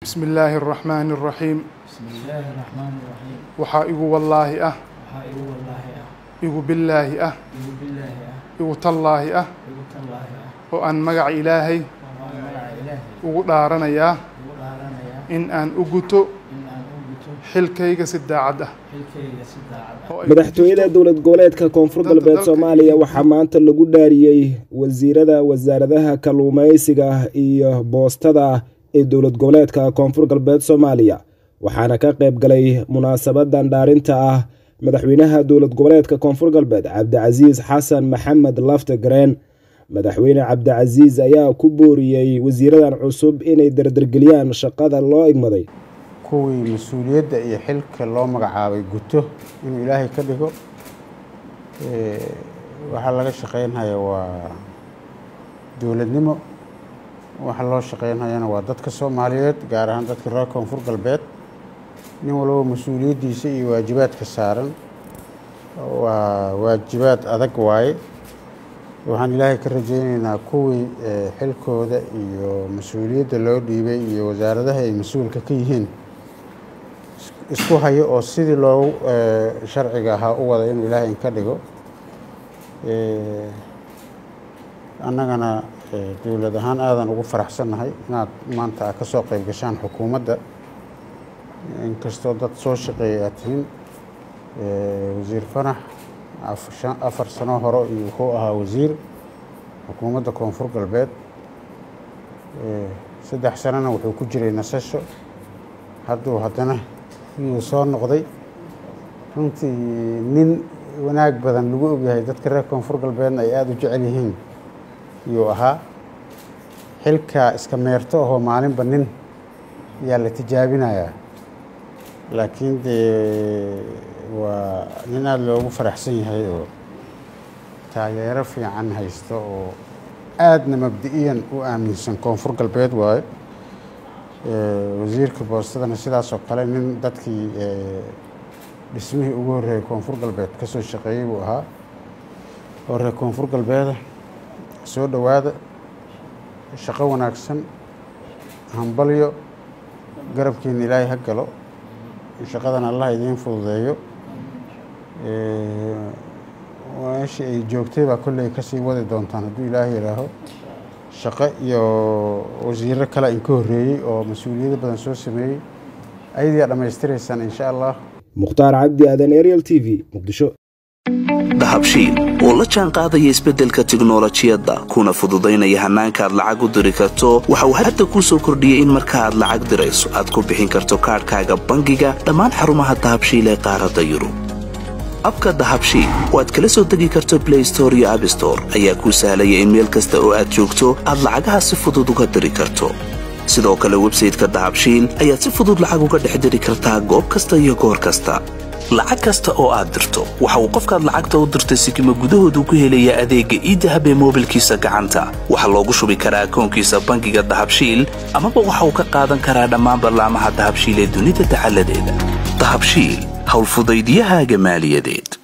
bismi illaahi araxmaani araxiim bismi illaahi raxmaani raxiim waxaa igu wallaahi ah waxaa igu wallaahi ah igu billaahi ah igu billaahi ah igu tallaahi ah igu tallaahi ah oo aan magaca ilaahay oo aan magaca ilaahay ugu dhaaranayaa ugu dhaaranayaa in aan u guto in aan u guto xilkayga si daacad ah xilkayga si daacad ah oo ay madaxtooyada dowlad goboleedka koonfur Dalka- galbeed dalka- soomaaliya waxaa maanta lagu dhaariyey wasiirada wasaaradaha kalluumeysiga iyo boostada ee dowlad goboleedka koonfur galbeed soomaaliya waxaana ka qayb galay munaasabadan dhaarinta ah madaxweynaha dowlad goboleedka koonfur galbeed cabdicasiis xasan maxamed lafte gareen madaxweyne cabdicasiis ayaa ku booriyey wasiiradan cusub inay dardargeliyaan shaqada loo igmaday kuwii mas-uuliyadda iyo xilka loo magacaabay guto inuu ilaahay ka dhigo Eh, waxaa laga shaqeynhaya waa dowladnimo waxa loo shaqeynhayana waa dadka soomaaliyeed gaar ahaan dadka reer koonfur galbeed nin walba mas-uuliyaddiisa iyo waajibaadka saaran waa waajibaad adag waaye waxaan ilaahay ka rajeyneynaa kuwii eh, xilkooda iyo mas-uuliyadda loo dhiibay iyo wasaaradaha ay mas-uulka ka yihiin isku hayo oo sidii loogu eh, sharciga ahaa u wada inuu ilaahay inka dhigo Eh, annagana eh, dowlad ahaan aadan ugu faraxsannahay inaad maanta aad ka soo qayb gashaan xukuumadda inkastoo dad soo shaqeeya aad tihiin Eh, wasiir fanax af- shan- afar sano hore iyo wuxuu ahaa wasiir xukuumadda koonfur galbeed Eh, saddex sanona wuxuu ku jiray nasasho hadduu haddana yuu soo noqday runtii nin wanaag badan lagu ogyahay dadka reer koonfur galbeedna ay aada u jecel yihiin yuu ahaa xilkaa iska meerto ahoo maalinba nin yaa la tijaabinayaa laakiin dee waa nin aada loogu faraxsan yahay oo taageero fiican haysto oo aadna mabdi-iyan u aaminsan koonfur galbeed waaye Eh, wasiirka boostadana sidaas oo kale nin dadkii eh, dhismihii ugu horreeyay koonfur galbeed ka soo shaqeeyey buu ahaa oo reer koonfur galbeeda soo dhowaada shaqo wanaagsan hambalyo garabkiina ilaahay ha galo shaqadan allah idiin fududeeyo Eh, meeshii ay joogtay baa kolley kasii wadi doontaan hadduu ilaahay yidhaaho shaqo iyo wasiiro kale inka horreeyey oo mas-uuliyado badan soo sameeyey ayadiyaa dhammaystiraysaan insha allah mukhtaar cabdi aadan ariel t v muqdisho dahabshiil oo la jaan qaadaya isbeddelka tiknolojiyadda kuna fududaynaya hannaanka aad lacag u diri karto waxa uu hadda kuu soo kordhiyey in marka aad lacag dirayso aad ku bixin karto kaadhkaaga bangiga dhammaan xarumaha dahabshiil ee qaaradda yurub abka dahabshiil oo aad kala soo degi karto blay store iyo abstore ayaa kuu sahlaya in meel kasta oo aad joogto aad lacagaha si fudud uga diri karto sidoo kale websayteka dahabshiil ayaad si fudud lacag uga dhex diri kartaa goob kasta iyo goor kasta lacag kasta oo aad dirto waxa uu qofkaad lacagta u dirtay sikima gudahoodu ku helayaa adeegga iidahab ee moobilkiisa gacanta waxaa loogu shubi karaa akoonkiisa bangiga dahabshiil amaba waxa uu ka qaadan karaa dhammaan ballaamaha dahabshiil ee dunida dacaladeeda dahabshiil howlfudaydiyahaaga maaliyadeed